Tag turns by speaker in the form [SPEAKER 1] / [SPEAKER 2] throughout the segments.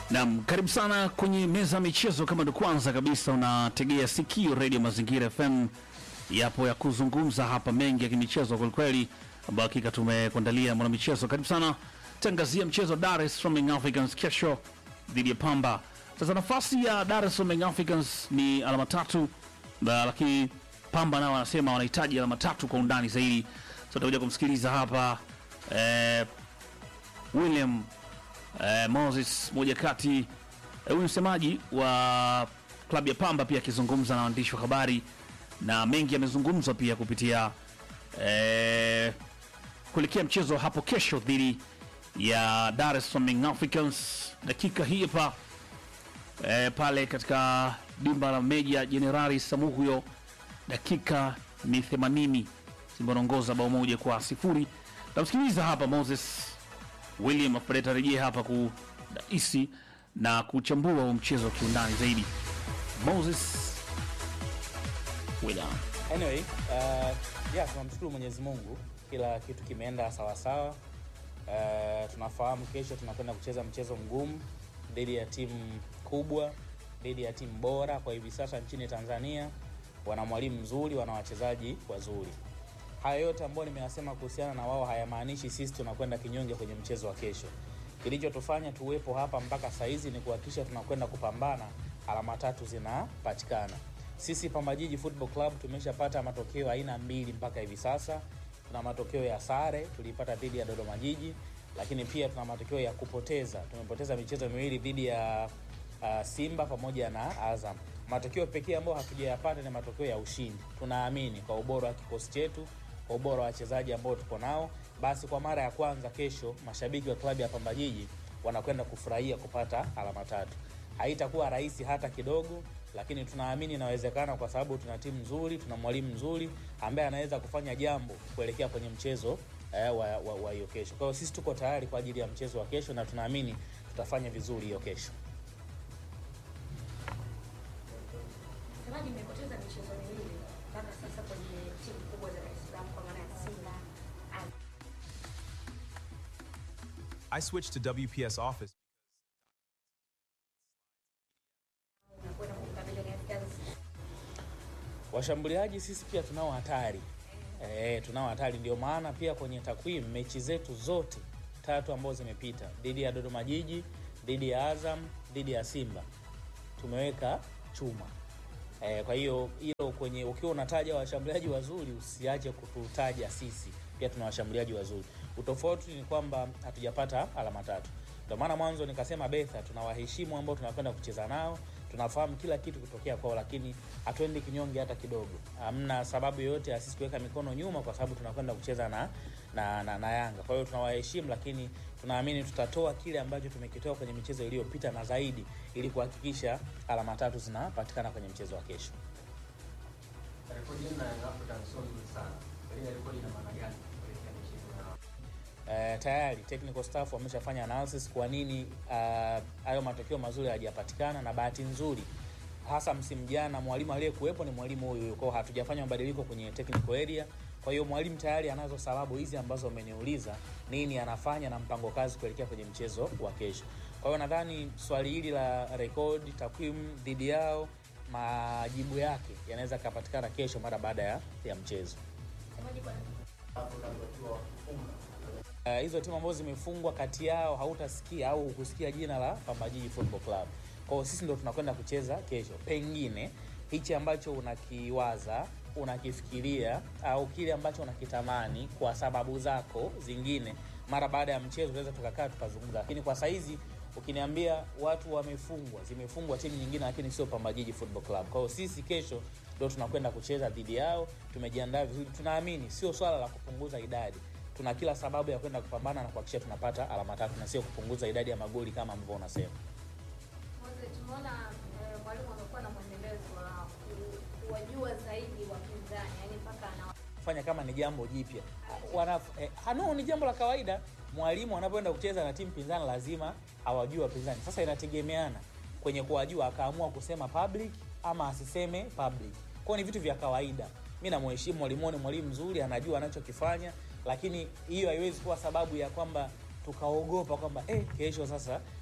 [SPEAKER 1] Naam, karibu sana kwenye meza ya michezo. Kama ndo kwanza kabisa unategea sikio redio Mazingira FM, yapo ya kuzungumza hapa mengi ya kimichezo kwelikweli, ambayo hakika tumekuandalia mwanamichezo. Karibu sana, tangazia mchezo wa Dar es Salaam Young Africans kesho dhidi ya Pamba. Sasa nafasi ya Dar es Salaam Young Africans ni alama tatu, na lakini Pamba nao wanasema wanahitaji alama tatu kwa undani zaidi. So tutakuja kumsikiliza hapa eh, William eh, Moses moja kati eh, huyu msemaji wa klabu ya Pamba pia akizungumza na waandishi wa habari na mengi yamezungumzwa pia kupitia eh, kuelekea mchezo hapo kesho dhidi ya Dar es Salaam Young Africans. Dakika hii hapa eh, pale katika dimba la Meja Jenerali Samuhuyo, dakika ni 80, Simba wanaongoza bao moja kwa sifuri. Tamsikiliza hapa Moses William Afred arejea hapa kudaisi na kuchambua huu mchezo wa kiundani zaidi. Moses William.
[SPEAKER 2] Anyway, uh, yeah, tunamshukuru Mwenyezi Mungu, kila kitu kimeenda sawasawa. Uh, tunafahamu kesho tunakwenda kucheza mchezo mgumu dhidi ya timu kubwa, dhidi ya timu bora kwa hivi sasa nchini Tanzania. Wana mwalimu mzuri, wana wachezaji wazuri. Haya yote ambayo nimeyasema kuhusiana na wao hayamaanishi sisi tunakwenda kinyonge kwenye mchezo wa kesho. Kilichotufanya tuwepo hapa mpaka saizi ni kuhakikisha tunakwenda kupambana, alama tatu zinapatikana. Sisi Pamba Jiji Football Club tumeshapata matokeo aina mbili mpaka hivi sasa. Tuna matokeo ya sare tuliipata dhidi ya Dodoma Jiji, lakini pia tuna matokeo ya kupoteza. Tumepoteza michezo miwili dhidi ya uh, Simba pamoja na Azam. Matokeo pekee ambayo hatujayapata ni matokeo ya ushindi. Tunaamini kwa ubora wa kikosi chetu, kwa ubora wa wachezaji ambao tuko nao, basi kwa mara ya kwanza kesho mashabiki wa klabu ya Pamba Jiji wanakwenda kufurahia kupata alama tatu. Haitakuwa rahisi hata kidogo, lakini tunaamini inawezekana kwa sababu tuna timu nzuri, tuna mwalimu mzuri ambaye anaweza kufanya jambo kuelekea kwenye mchezo eh, wa wa- wa hiyo kesho. Kwa hiyo sisi tuko tayari kwa ajili ya mchezo wa kesho na tunaamini tutafanya vizuri hiyo kesho.
[SPEAKER 3] Semaji mmepoteza michezo miwili mpaka sasa kwenye timu kubwa za Dar es Salaam kwa maana ya Simba. Azam.
[SPEAKER 4] I switched to WPS Office.
[SPEAKER 3] Unakwenda kumkabili Young Africans.
[SPEAKER 2] Washambuliaji sisi pia tunao hatari e, tunao hatari. Ndio maana pia kwenye takwimu mechi zetu zote tatu ambazo zimepita dhidi ya Dodoma Jiji, dhidi ya Azam, dhidi ya Simba tumeweka chuma e, kwa hiyo hilo kwenye ukiwa unataja washambuliaji wazuri usiache kututaja sisi pia tuna washambuliaji wazuri. Utofauti ni kwamba hatujapata alama tatu. Ndio maana mwanzo nikasema Betha, tunawaheshimu ambao tunakwenda kucheza nao, tunafahamu kila kitu kutokea kwao, lakini hatuendi kinyonge hata kidogo. Hamna sababu yoyote ya sisi kuweka mikono nyuma, kwa sababu tunakwenda kucheza na, na, na, na Yanga. Kwa hiyo tunawaheshimu, lakini tunaamini tutatoa kile ambacho tumekitoa kwenye michezo iliyopita na zaidi, ili kuhakikisha alama tatu zinapatikana kwenye mchezo wa kesho.
[SPEAKER 5] rekodi yenu na Young Africans sio nzuri sana. Pengine rekodi ina maana gani kuelekea michezo na
[SPEAKER 2] Eh, tayari technical staff wameshafanya analysis kwa nini ah, hayo matokeo mazuri hayajapatikana, na bahati nzuri hasa msimu jana mwalimu aliyekuwepo ni mwalimu huyu huyu, kwa hiyo hatujafanya mabadiliko kwenye technical area. Kwa hiyo mwalimu tayari anazo sababu hizi ambazo ameniuliza nini anafanya na mpango kazi kuelekea kwenye mchezo wa kesho. Kwa hiyo nadhani swali hili la rekodi, takwimu dhidi yao, majibu yake yanaweza kapatikana kesho mara baada ya, ya mchezo.
[SPEAKER 3] Semaji kwa
[SPEAKER 2] Uh, hizo timu ambazo zimefungwa kati yao hautasikia au hukusikia jina la Pamba Jiji Football Club. Kwa hiyo sisi ndo tunakwenda kucheza kesho. Pengine hichi ambacho unakiwaza, unakifikiria au kile ambacho unakitamani kwa sababu zako zingine, mara baada ya mchezo tunaweza tukakaa tukazungumza, lakini kwa saizi ukiniambia watu wamefungwa, zimefungwa timu nyingine, lakini sio Pamba Jiji Football Club. Kwa hiyo sisi kesho ndo tunakwenda kucheza dhidi yao, tumejiandaa vizuri, tunaamini sio swala la kupunguza idadi tuna kila sababu ya kwenda kupambana na kuhakikisha tunapata alama tatu na sio kupunguza idadi ya magoli kama ambavyo unasema.
[SPEAKER 3] Mwanzo tumeona eh, mwalimu amekuwa na mwendelezo wa ku- kuwajua zaidi wapinzani, yani mpaka ana
[SPEAKER 2] Fanya kama ni jambo jipya. Wana eh, hano ni jambo la kawaida. Mwalimu anapoenda kucheza na timu pinzani lazima awajue wapinzani. Sasa inategemeana kwenye kuwajua, akaamua kusema public ama asiseme public. Kwa hiyo ni vitu vya kawaida. Mimi namheshimu mwalimu, ni mwalimu mzuri, anajua anachokifanya, lakini hiyo haiwezi kuwa sababu ya kwamba tukaogopa kwamba eh, kesho sasa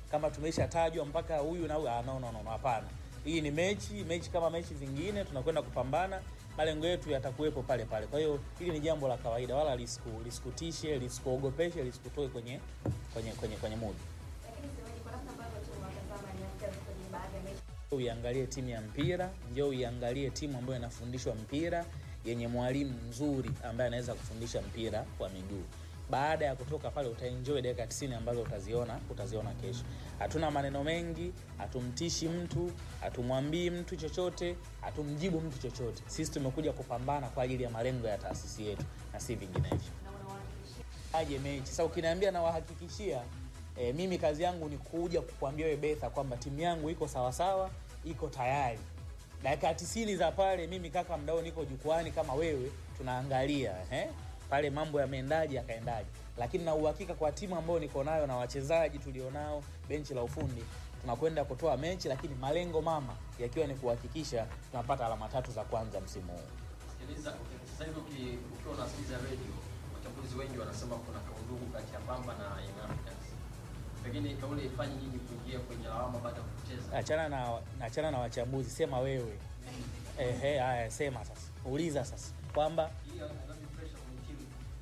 [SPEAKER 2] kama tumeshatajwa mpaka huyu na huyu. Ah, no, no, no, no, hapana. Hii ni mechi, mechi kama mechi zingine, tunakwenda kupambana, malengo yetu yatakuwepo pale pale. Kwa hiyo hili ni jambo la kawaida, wala lisiku lisikutishe, lisikuogopeshe, lisikutoe kwenye kwenye kwenye kwenye mood.
[SPEAKER 3] Lakini semaji kwa namna ambavyo tunawatazama Young Africans kwenye baadhi ya mechi
[SPEAKER 2] Uiangalie timu ya mpira, njoo uiangalie timu ambayo inafundishwa mpira yenye mwalimu mzuri ambaye anaweza kufundisha mpira wa miguu. Baada ya kutoka pale utaenjoy dakika 90 ambazo utaziona utaziona kesho. Hatuna maneno mengi, hatumtishi mtu, hatumwambii mtu chochote, hatumjibu mtu chochote. Sisi tumekuja kupambana kwa ajili ya malengo ya taasisi yetu na si vinginevyo.
[SPEAKER 3] na unawahakikishia
[SPEAKER 2] Aje mechi. Sasa ukiniambia nawahakikishia e, mimi kazi yangu ni kuja kukwambia wewe Betha kwamba timu yangu iko sawasawa, iko tayari. Dakika tisini za pale, mimi kaka mdao niko jukwani kama wewe, tunaangalia eh, pale mambo yameendaje yakaendaje, lakini na uhakika kwa timu ambayo niko nayo na wachezaji tulionao, benchi la ufundi, tunakwenda kutoa mechi, lakini malengo mama yakiwa ni kuhakikisha tunapata alama tatu za kwanza msimu huu.
[SPEAKER 5] Sikiliza, sasa hivi uki- ukiwa unasikiliza radio, wachambuzi wengi wanasema kuna kaundugu kati ya Pamba na Young Africans. Pengine kauli ifanye nyinyi kuingia kwenye lawama baada ya kupoteza.
[SPEAKER 2] achana na achana na wachambuzi, sema wewe. Ehe, haya sema sasa, uliza sasa kwamba
[SPEAKER 5] Hii inadhambi pressure kwenye timu.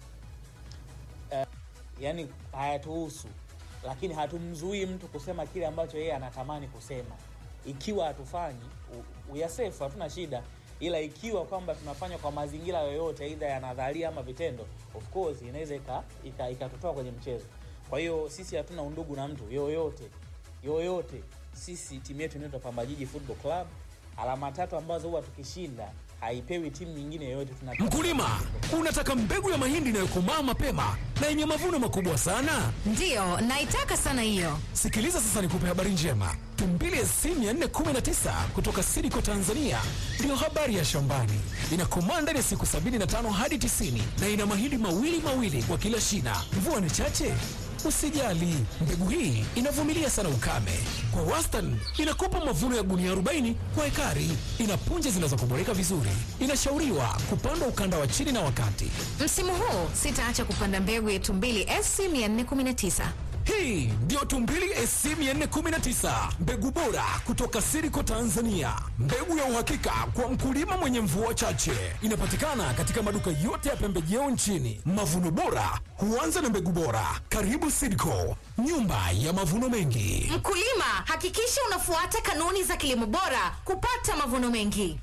[SPEAKER 2] yani hayatuhusu, lakini hatumzuii mtu kusema kile ambacho yeye anatamani kusema. Ikiwa hatufanyi u- uyasefu, hatuna shida, ila ikiwa kwamba tunafanya kwa mazingira yoyote, aidha ya nadharia ama vitendo, of course inaweza ika- ika- ikatutoa kwenye mchezo. Kwa hiyo sisi hatuna undugu na mtu yoyote yoyote. Sisi timu yetu inaitwa Pamba Jiji Football Club, alama tatu ambazo huwa tukishinda haipewi timu nyingine yoyote. Tuna
[SPEAKER 6] Mkulima, unataka mbegu ya mahindi inayokomaa mapema na yenye mavuno makubwa sana?
[SPEAKER 7] Ndiyo, naitaka sana hiyo.
[SPEAKER 6] Sikiliza sasa nikupe habari njema. Tumbili SC 419 kutoka Sidiko Tanzania ndiyo habari ya shambani. Inakomaa ndani ya siku 75 hadi 90 na ina mahindi mawili mawili kwa kila shina. Mvua ni chache? Usijali, mbegu hii inavumilia sana ukame. Kwa wastani inakupa mavuno ya gunia 40 kwa ekari. Ina punje zinazokuboreka vizuri. Inashauriwa kupandwa ukanda wa chini na wakati.
[SPEAKER 7] Msimu huu sitaacha kupanda mbegu ya Tumbili SC 419.
[SPEAKER 6] Hii ndio Tumbili SC 419, mbegu bora kutoka Siriko Tanzania, mbegu ya uhakika kwa mkulima mwenye mvua chache. Inapatikana katika maduka yote ya pembejeo nchini. Mavuno bora huanza na mbegu bora. Karibu Siriko, nyumba ya mavuno mengi.
[SPEAKER 7] Mkulima, hakikisha unafuata kanuni za kilimo bora kupata mavuno mengi.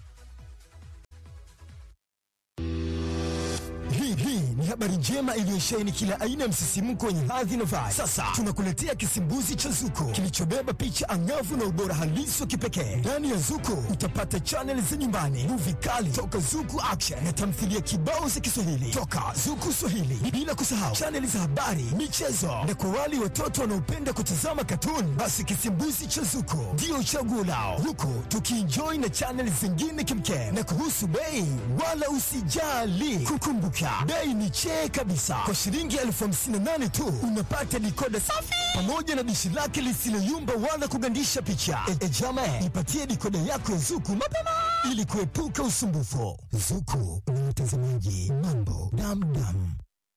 [SPEAKER 8] Hii hii ni habari njema iliyosheheni kila aina ya msisimko wenye hadhi na vibe. Sasa tunakuletea kisimbuzi cha Zuko kilichobeba picha angavu na ubora halisi wa kipekee. Ndani ya Zuko utapata chaneli za nyumbani, muvi kali toka Zuku Action na tamthilia kibao za Kiswahili toka Zuku Swahili, bila kusahau chaneli za habari, michezo na kwa wale watoto wanaopenda kutazama katuni, basi kisimbuzi cha Zuko ndio chaguo lao, huku tukienjoy na chaneli zingine kimkem. Na kuhusu bei, wala usijali, kukumbuka bei ni chee kabisa. Kwa shilingi elfu hamsini na nane tu unapata dikoda safi pamoja na dishi lake lisiloyumba wala kugandisha picha. E, e jama, ipatie dikoda yako ya Zuku mapema ili kuepuka usumbufu. Zuku ni watazamaji mambo damdam.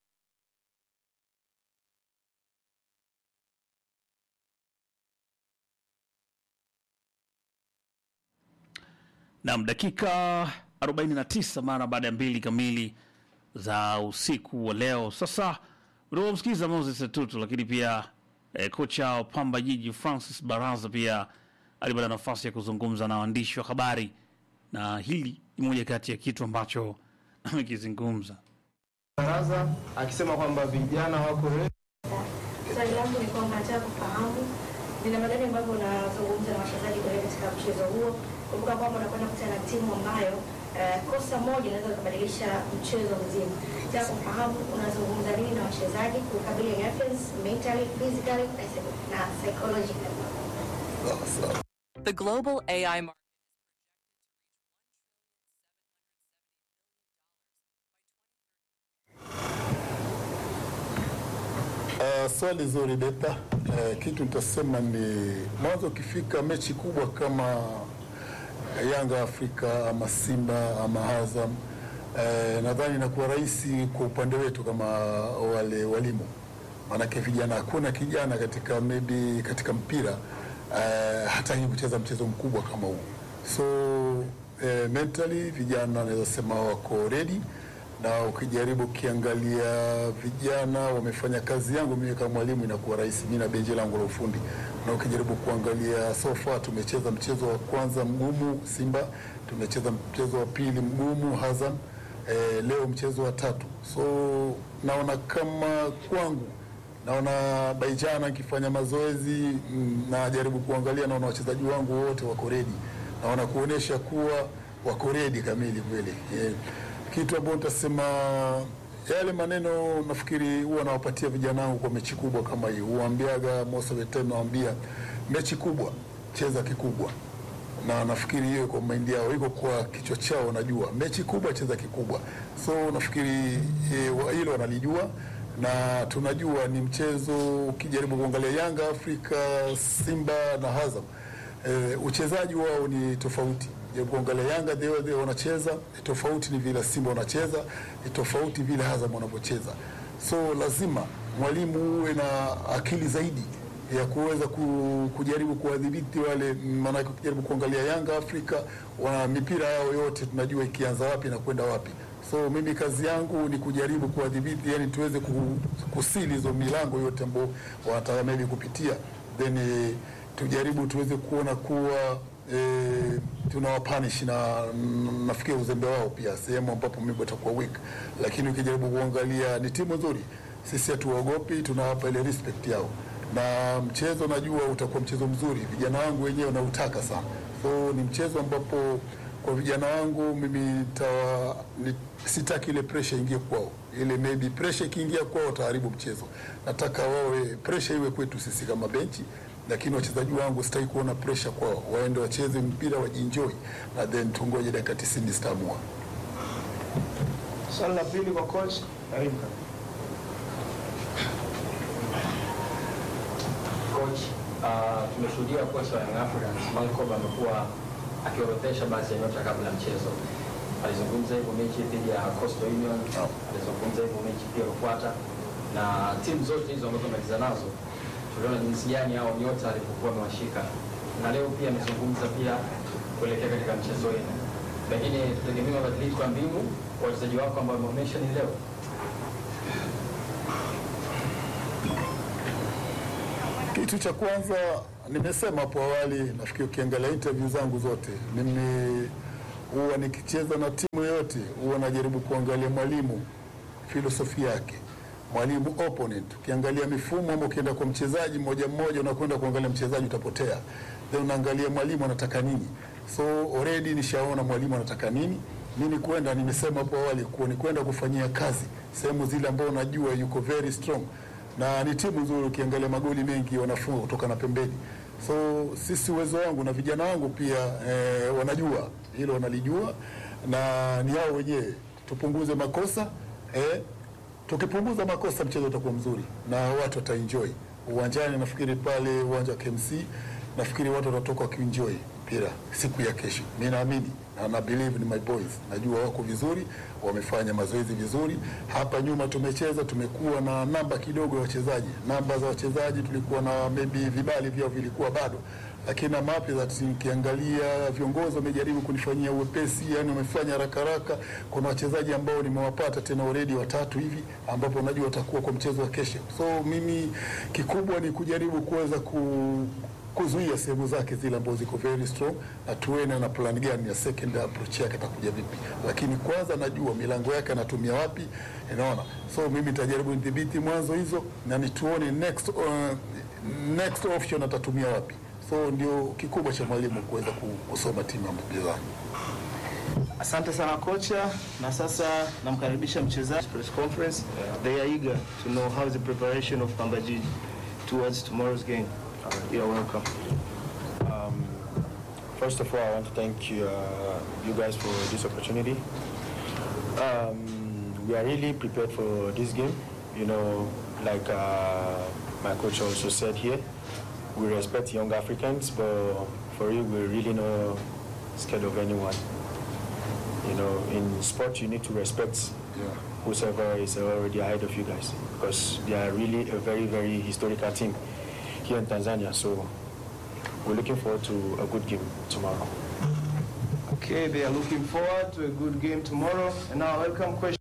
[SPEAKER 1] Naam, dakika 49 mara baada ya mbili kamili za usiku wa leo. Sasa unaomsikiliza Moses Tutu, lakini pia eh, kocha wa Pamba Jiji Francis Baraza pia alipata nafasi ya kuzungumza na waandishi wa habari, na hili ni moja kati ya kitu ambacho amekizungumza.
[SPEAKER 9] Baraza akisema kwamba vijana wako ready
[SPEAKER 3] Swali langu ni kwamba nataka kufahamu ni namna gani ambavyo unazungumza na wachezaji kuelekea katika mchezo huo. Kumbuka kwamba unakwenda kukutana na timu ambayo eh, kosa moja inaweza kubadilisha mchezo mzima. Nataka kufahamu unazungumza nini na wachezaji kukabili Young Africans mentally, physically na psy- na psychologically.
[SPEAKER 10] The global AI market.
[SPEAKER 11] Uh, swali zuri Beta. Uh, kitu nitasema ni mwanzo, ukifika mechi kubwa kama Yanga Afrika ama Simba ama Azam, uh, nadhani inakuwa rahisi kwa upande wetu kama wale walimu maanake vijana, hakuna kijana katika maybe katika mpira uh, hataki kucheza mchezo mkubwa kama huu, so uh, mentally vijana naweza sema wako ready na ukijaribu ukiangalia vijana wamefanya kazi yangu mimi kama mwalimu inakuwa rahisi, mimi na benji langu la ufundi. Na ukijaribu kuangalia so far, tumecheza mchezo wa kwanza mgumu Simba, tumecheza mchezo wa pili mgumu Azam, eh, leo mchezo wa tatu. So naona kama kwangu naona Baijana akifanya mazoezi mm, najaribu kuangalia, naona wachezaji wangu wote wako redi, naona kuonesha kuwa wako redi kamili kweli eh, kitu ambacho nitasema yale maneno nafikiri huwa nawapatia vijana wangu kwa mechi kubwa kama hii, huambiaga most of the time, nawaambia mechi kubwa cheza kikubwa, na nafikiri hiyo kwa mind yao iko kwa kichwa chao, najua mechi kubwa cheza kikubwa, so nafikiri eh, wa- hilo wanalijua na tunajua ni mchezo. Ukijaribu kuangalia Yanga Afrika, Simba na Azam eh, uchezaji wao ni tofauti. Jaribu kuangalia Yanga the way they wanacheza ni tofauti, ni vile Simba wanacheza ni tofauti, vile Azam wanavyocheza. So lazima mwalimu uwe na akili zaidi ya kuweza ku, kujaribu kuwadhibiti wale, maanake ukijaribu kuangalia Yanga Afrika wana mipira yao yote tunajua ikianza wapi na kwenda wapi. So mimi kazi yangu ni kujaribu kuwadhibiti, yani tuweze ku- kusili hizo milango yote ambao wanataka maybe kupitia, then eh, tujaribu tuweze kuona kuwa eh, tunawapanish na mm, nafikiri uzembe wao pia sehemu ambapo mimi watakuwa weak, lakini ukijaribu kuangalia ni timu nzuri, sisi hatuwaogopi, tunawapa ile respect yao na mchezo najua utakuwa mchezo mzuri, vijana wangu wenyewe wanautaka sana, so ni mchezo ambapo kwa vijana wangu mimi nitawa, ni, sitaki ile pressure ingie kwao, ile maybe pressure ikiingia kwao wataharibu mchezo. Nataka wawe pressure iwe kwetu sisi kama benchi, lakini wachezaji wangu sitaki kuona pressure kwao, waende wacheze mpira wajienjoy, na then tungoje dakika 90 zitaamua.
[SPEAKER 9] Swali la pili kwa coach, karibu.
[SPEAKER 5] Coach, uh, tumeshuhudia kocha wa Young Africans Mankob amekuwa akiorodhesha baadhi ya nyota kabla ya mchezo. Alizungumza hivyo mechi dhidi ya Coastal Union, alizungumza hivyo mechi pia iliyofuata, na timu zote hizo ambazo amaliza nazo tuliona jinsi gani hao nyota alipokuwa amewashika, na leo pia amezungumza pia kuelekea katika mchezo wenu. Pengine tutegemea mabadiliko ya mbinu kwa wachezaji wako ambao wameonyesha ni leo.
[SPEAKER 11] Kitu cha kwanza nimesema hapo awali, nafikiri ukiangalia interview zangu zote, mimi huwa nikicheza na timu yoyote huwa najaribu kuangalia mwalimu filosofi yake, mwalimu opponent. Ukiangalia mifumo ama ukienda kwa mchezaji mmoja mmoja, unakwenda kuangalia mchezaji utapotea, then unaangalia mwalimu anataka nini. So already nishaona mwalimu anataka nini. Mimi kwenda, nimesema hapo awali, kuwa ni kwenda kufanyia kazi sehemu zile ambao najua yuko very strong na ni timu nzuri. Ukiangalia magoli mengi wanafunga kutoka na pembeni, so sisi uwezo wangu na vijana wangu pia eh, wanajua hilo, wanalijua na ni hao wenyewe. Tupunguze makosa eh, tukipunguza makosa mchezo utakuwa mzuri na watu wataenjoy uwanjani. Nafikiri pale uwanja wa KMC, nafikiri watu watatoka wakienjoy mpira siku ya kesho. Mimi naamini na na believe ni my boys, najua wako vizuri, wamefanya mazoezi vizuri. Hapa nyuma tumecheza, tumekuwa na namba kidogo ya wachezaji, namba za wachezaji tulikuwa na maybe vibali vyao vilikuwa bado, lakini na mapya za timu, ukiangalia viongozi wamejaribu kunifanyia uwepesi, yani wamefanya haraka haraka. Kuna wachezaji ambao nimewapata tena already watatu hivi, ambapo najua watakuwa kwa mchezo wa kesho. So mimi kikubwa ni kujaribu kuweza ku kuzuia sehemu zake zile ambazo ziko very strong, na tuene na plan gani ya second approach yake atakuja vipi, lakini kwanza najua milango yake anatumia wapi, unaona. So mimi nitajaribu nidhibiti mwanzo hizo na nituone next, uh, next option atatumia wapi. So ndio kikubwa cha mwalimu kuweza ku- kusoma timu ya mpinzani.
[SPEAKER 9] Asante sana kocha, na sasa namkaribisha mchezaji press conference. They are eager to know how is the preparation of Pambajiji towards tomorrow's game. You're welcome.
[SPEAKER 12] Um, first of all, I want to thank you, uh, you guys for this opportunity. Um, we are really prepared for this game. You know, like uh, my coach also said here, we respect young Africans, but for you, we're really not scared of anyone. You know, in sport, you need to respect whosoever is already ahead of you guys because they are really a very, very historical team here in Tanzania. So we're looking forward to a good game tomorrow.
[SPEAKER 9] Okay, they are looking forward to a good game tomorrow. And now, welcome question.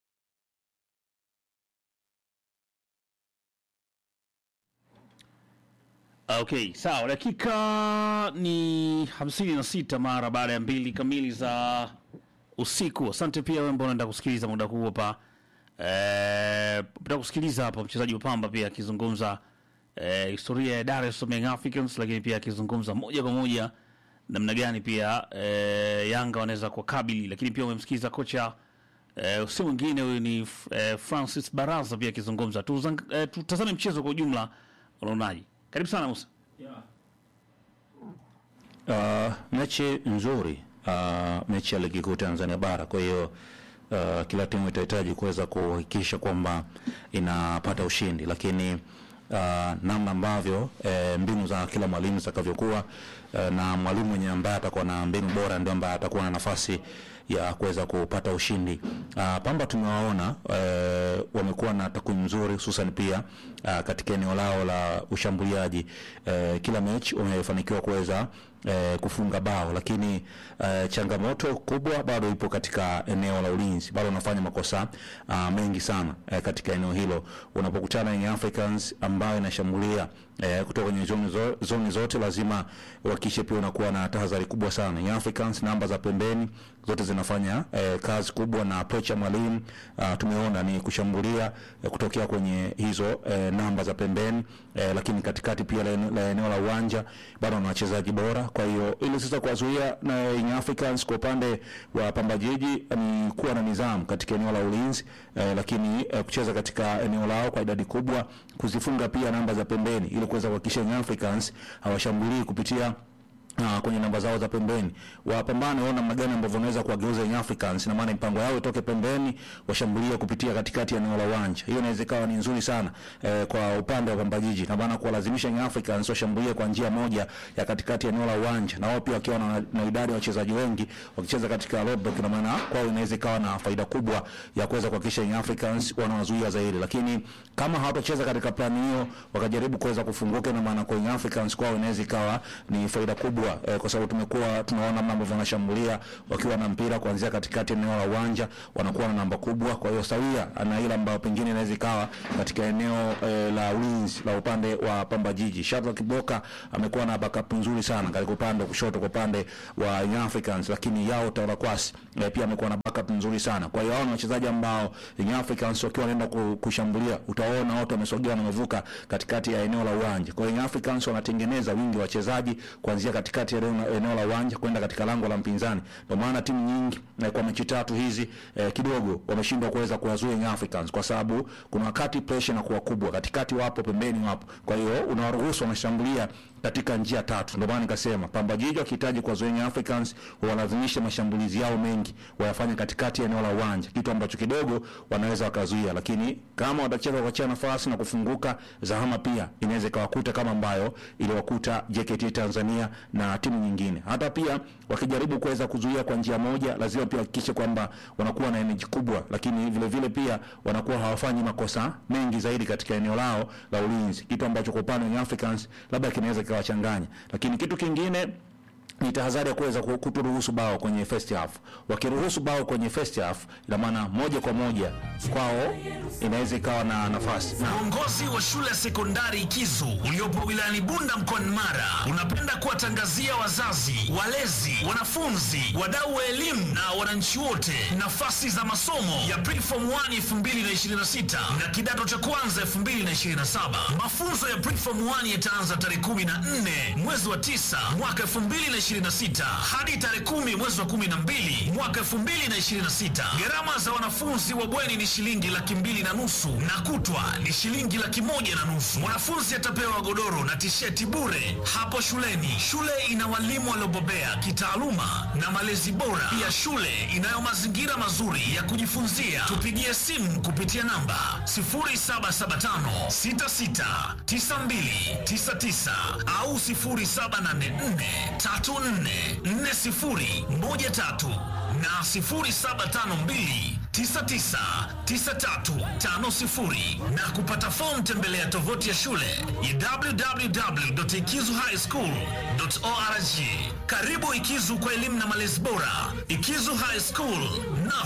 [SPEAKER 1] Okay, sawa. Dakika ni hamsini na sita mara baada ya mbili kamili za usiku. Asante pia wewe ambao unaenda kusikiliza muda huu hapa. Eh, pata kusikiliza hapa mchezaji wa Pamba pia akizungumza eh, historia ya Dar es Salaam Young Africans, lakini pia akizungumza moja kwa moja namna gani pia eh, Yanga wanaweza kuwakabili, lakini pia umemsikiliza kocha eh, si mwingine huyu ni eh, Francis Baraza pia akizungumza. Tuzang- eh, Tutazame mchezo kwa ujumla, unaonaje? Karibu sana Musa.
[SPEAKER 13] Uh, mechi nzuri uh, mechi ya ligi kuu Tanzania bara. Kwa hiyo uh, kila timu itahitaji kuweza kuhakikisha kwamba inapata ushindi, lakini uh, namna ambavyo eh, mbinu za kila mwalimu zitakavyokuwa eh, na mwalimu mwenye ambaye atakuwa na mbinu bora ndio ambaye atakuwa na nafasi ya kuweza kupata ushindi. Uh, Pamba tumewaona uh, wamekuwa na takwimu nzuri hususan pia uh, katika eneo lao la ushambuliaji uh, kila mechi wamefanikiwa kuweza uh, kufunga bao, lakini uh, changamoto kubwa bado ipo katika eneo la ulinzi, bado wanafanya makosa uh, mengi sana uh, katika eneo hilo. Unapokutana na Young Africans ambayo inashambulia eh, kutoka kwenye zoni, zo, zoni zote lazima uhakikishe pia unakuwa na tahadhari kubwa sana. Young Africans namba za pembeni zote zinafanya eh, kazi kubwa na approach ya mwalimu uh, tumeona ni kushambulia eh, kutokea kwenye hizo eh, namba za pembeni eh, lakini katikati pia la, ene- la eneo la uwanja bado wana wachezaji bora. Kwa hiyo ili sasa kuwazuia na Young Africans kwa upande wa Pamba Jiji ni kuwa na nidhamu katika eneo la ulinzi eh, lakini eh, kucheza katika eneo lao kwa idadi kubwa, kuzifunga pia namba za pembeni ili kuweza kuhakikisha Young Africans hawashambulii kupitia Uh, kwenye namba zao za pembeni wapambane waona namna gani ambavyo wanaweza kuwageuza Young Africans, na maana mipango yao itoke pembeni washambulie kupitia katikati ya eneo la uwanja. Hiyo inaweza ikawa ni nzuri sana eh, kwa upande wa Pamba Jiji, na maana kuwalazimisha Young Africans washambulie kwa njia moja ya katikati ya eneo la uwanja, na wao pia wakiwa na, na idadi ya wachezaji wengi wakicheza katika low block, na maana kwao inaweza ikawa na faida kubwa ya kuweza kuhakikisha Young Africans wanawazuia zaidi, lakini kama hawatacheza katika plani hiyo wakajaribu kuweza kufunguka, na maana kwa Young Africans kwao inaweza ikawa ni faida kubwa eh, kwa sababu tumekuwa tunaona namna ambavyo wanashambulia wakiwa na mpira kuanzia katikati ya eneo la uwanja, wanakuwa na namba kubwa. Kwa hiyo sawia na ile ambayo pengine inaweza ikawa katika eneo eh, la ulinzi la upande wa Pamba Jiji. Shadrack Kiboka amekuwa na backup nzuri sana katika upande wa kushoto kwa upande wa Young Africans, lakini yao Taura Kwasi eh, pia amekuwa na backup nzuri sana. Kwa hiyo hao ni wachezaji ambao Young Africans wakiwa wanaenda ku- kushambulia, utaona wote wamesogea na wamevuka katikati ya eneo la uwanja. Kwa hiyo Young Africans wanatengeneza wingi wa wachezaji kuanzia katikati ya eneo, eneo la uwanja kwenda katika lango la mpinzani. Ndio maana timu nyingi eh, kwa mechi tatu hizi eh, kidogo wameshindwa kuweza kuwazuia Young Africans kwa sababu kuna wakati pressure inakuwa kubwa, katikati wapo, pembeni wapo. Kwa hiyo unawaruhusu wanashambulia katika njia tatu. Ndio maana nikasema Pamba Jiji wakihitaji kuwazuia Young Africans walazimishe mashambulizi yao mengi wayafanye katikati ya eneo la uwanja, kitu ambacho kidogo wanaweza wakazuia, lakini kama watacheza kuachia nafasi na kufunguka, zahama pia inaweza ikawakuta kama ambayo iliwakuta JKT Tanzania na timu nyingine. Hata pia wakijaribu kuweza kuzuia kwa njia moja, lazima pia hakikishe kwamba wanakuwa na energy kubwa, lakini vile vile pia wanakuwa hawafanyi makosa mengi zaidi katika eneo lao la ulinzi, kitu ambacho kwa upande wa Young Africans labda kinaweza kikawachanganya, lakini kitu kingine ni tahadhari ya kuweza ku- kutoruhusu bao kwenye first half. Wakiruhusu bao kwenye first half, ina maana moja kwa moja kwao inaweza ikawa na nafasi na
[SPEAKER 14] Uongozi wa shule ya sekondari Kizu uliopo wilayani Bunda mkoani Mara unapenda kuwatangazia wazazi, walezi, wanafunzi, wadau wa elimu na wananchi wote nafasi za masomo ya Preform 1 2026 na kidato cha kwanza 2027. Mafunzo ya Preform 1 yataanza tarehe 14 mwezi wa 9 mwaka 2026 hadi tarehe 10 mwezi wa 12 mwaka 2026. Gharama za wanafunzi wa bweni ni shilingi laki mbili na nusu na kutwa ni shilingi laki moja na nusu. Mwanafunzi atapewa godoro na tisheti bure hapo shuleni. Shule ina walimu waliobobea kitaaluma na malezi bora. Pia shule inayo mazingira mazuri ya kujifunzia. Tupigie simu kupitia namba 0775 66 92 99 au 0784 34 40 13 na 0752 999350 na kupata fomu tembelea tovuti ya shule ya www.ikizuhighschool.org. Karibu Ikizu kwa elimu na malezi bora. Ikizu High School na